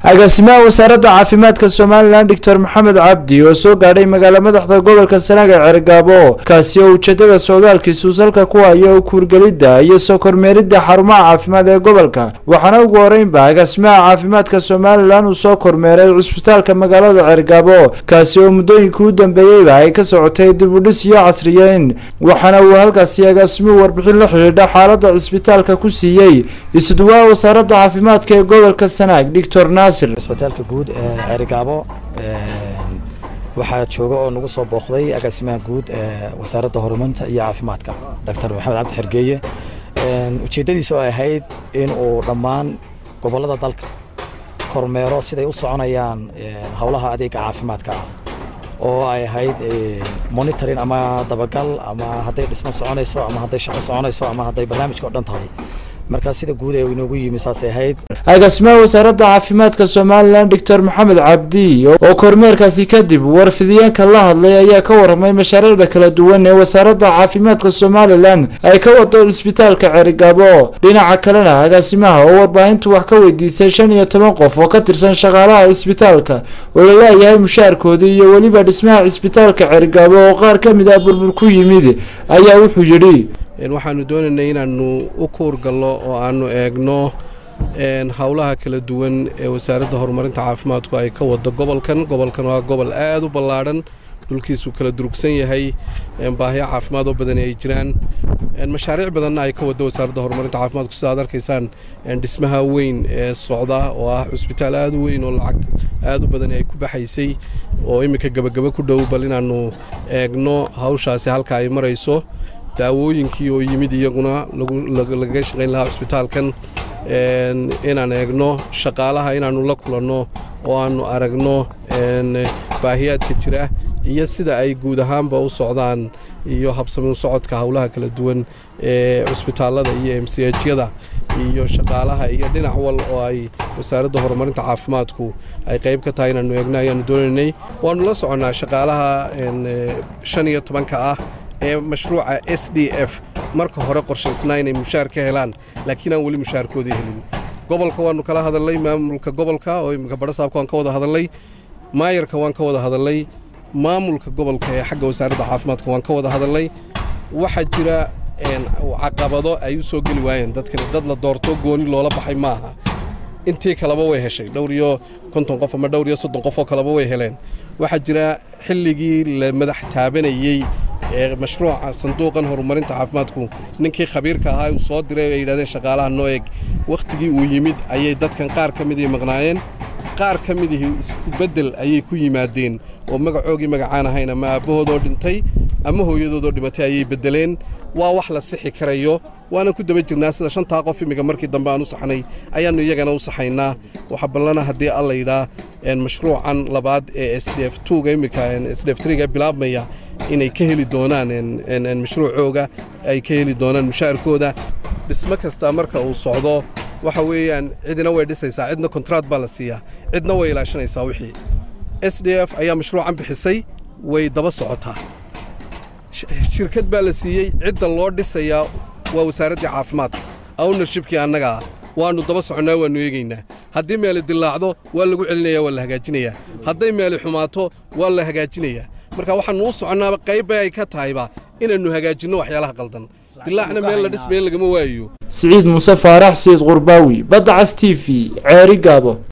agaasimaha wasaaradda caafimaadka somalilan doctor maxamed cabdi oo soo gaadhay magaala madaxda gobolka sanaag ee cergaabo kaasi oo ujeedada socdaalkiisu salka ku hayo kuurgelidda iyo soo kormeeridda xarumaha caafimaad ee gobolka waxaana ugu horeynba agaasimaha caafimaadka somalilan uu soo kormeeray cusbitaalka magaalada cergaabo kaasi oo muddooyinka u dambeeyeyba ay ka socotay dibudhis iyo casriyeyn waxaana uu halkaasi agaasimuhu warbixin la xidhiidha xaaladda cisbitaalka ku siiyey isduwaa wasaaradda caafimaadka ee gobolka sanaag doctor naasir cisbitaalka guud ee ceerigaabo waxaa jooga oo nagu soo booqday agaasimaha guud ee wasaaradda horumarinta iyo caafimaadka doctor maxamed cabdi xergeeye ujeeddadiisa oo ahayd in uu dhammaan gobollada dalka kormeero siday u soconayaan howlaha adeega caafimaadka ah oo ay ahayd monitoring ama dabagal ama hadday dhismo soconayso ama hadday shaqo soconayso ama hadday barnaamijka o dhan tahay markaa sida guud ee inoogu yimi saasay ahayd agaasimaha wasaaradda caafimaadka somalilan doctor maxamed cabdi oo kormeerkaasi kadib warfidiyeenka la hadlay ayaa ka warramay mashaariicda kala duwan ee wasaaradda caafimaadka somalilan ay ka wado cisbitaalka cerigabo dhinaca kalena agaasimaha oo warbaahintu wax ka weydiisay shan iyo toban qof oo ka tirsan shaqaalaha cisbitaalka oo la leeyahay mushaarkoodii iyo weliba dhismaha cisbitaalka cerigabo oo qaar ka mid ah burbur ku yimid ayaa wuxuu yidhi waxaanu doonaynay inaannu u kuurgallo oo aannu eegno howlaha kala duwan ee wasaaradda horumarinta caafimaadku ay ka wado gobolkan gobolkan waa gobol aad u ballaadhan dhulkiisu kala durugsan yahay baahiyo caafimaad oo badani ay jiraan mashaariic badanna ay ka wado wasaaradda horumarinta caafimaadku sida ad arkaysaan dhismaha weyn ee socda oo ah cusbitaal aad u weyn oo lacag aad u badani ay ku baxaysay oo iminka gebagaba ku dhow bal inaannu eegno hawshaasi halka ay marayso daawooyinkii oo yimid iyaguna lagaga shaqayn lahaa cusbitaalkan inaan eegno shaqaalaha inaannu la kulanno oo aannu aragno baahiyaadka jira iyo sida ay guud ahaanba u socdaan iyo habsami u socodka howlaha kala duwan ee cusbitaallada iyo m c hyada iyo shaqaalaha iyo dhinac wal oo ay wasaaradda horumarinta caafimaadku ay qayb ka tahay inaannu eegno ayaannu doonaynay waannu la soconnaa shaqaalaha shan iyo tobanka ah ee mashruuca s d f marka hore qorshaysnaa inay mushaar ka helaan laakiin aan weli mushaarkoodii helin gobolka waannu kala hadalnay maamulka gobolka oo iminka badhasaabka waan ka wada hadalnay maayarka waan ka wada hadalnay maamulka gobolka ee xagga wasaaradda caafimaadka waan ka wada hadalnay waxaa jira caqabado ay u soo geli waayeen dadkani dad la doorto gooni loola baxay maaha intii kaleba way heshay dhowr iyo konton qof ama dhowr iyo soddon qof oo kaleba way heleen waxaa jira xilligii la madax taabanayey ee mashruuca sanduuqan horumarinta caafimaadku ninkii khabiirka ahaa uu soo diray ay yidhahdeen shaqaalaha noo eg wakhtigii uu yimid ayay dadkan qaar ka midii maqnaayeen qaar ka midihii isku beddel ayay ku yimaadeen oo magacoogii magacaan ahayn ama aabbahoodoo dhintay ama hooyadoodoo dhimatay ayay beddeleen waa wax la sixi karayo waanan ku daba jirnaa sida shantaa qof imminka markii dambe aan u saxnay ayaannu iyagana u saxaynaa waxa ballana haddii alla yidhaa mashruucan labaad ee s d f tuga imminka s d f triga bilaabmaya inay ka heli doonaan mashruucooga ay ka heli doonaan mushaarkooda dhismo kasta marka uu socdo waxa weeyaan cidina way dhisaysaa cidna kontraat baa la siiyaa cidna way ilaashanaysaa wixii s d f ayaa mashruucan bixisay way daba socotaa shirkad baa la siiyey cidda loo dhisayaa waa wasaaraddii caafimaadka ownershibkii annagaa waannu daba soconnaa waannu eegaynaa haddii meeli dillaacdo waa lagu celinayaa waa la hagaajinayaa hadday meeli xumaato waa la hagaajinayaa marka waxaannu u soconnaaba qayb bay ay ka tahayba inaannu hagaajinno waxyaalaha qaldan dilaacna meel la dhismeen lagama waayo siciid muuse faarax sayid qurbaawi badda cas t v ceeri gaabo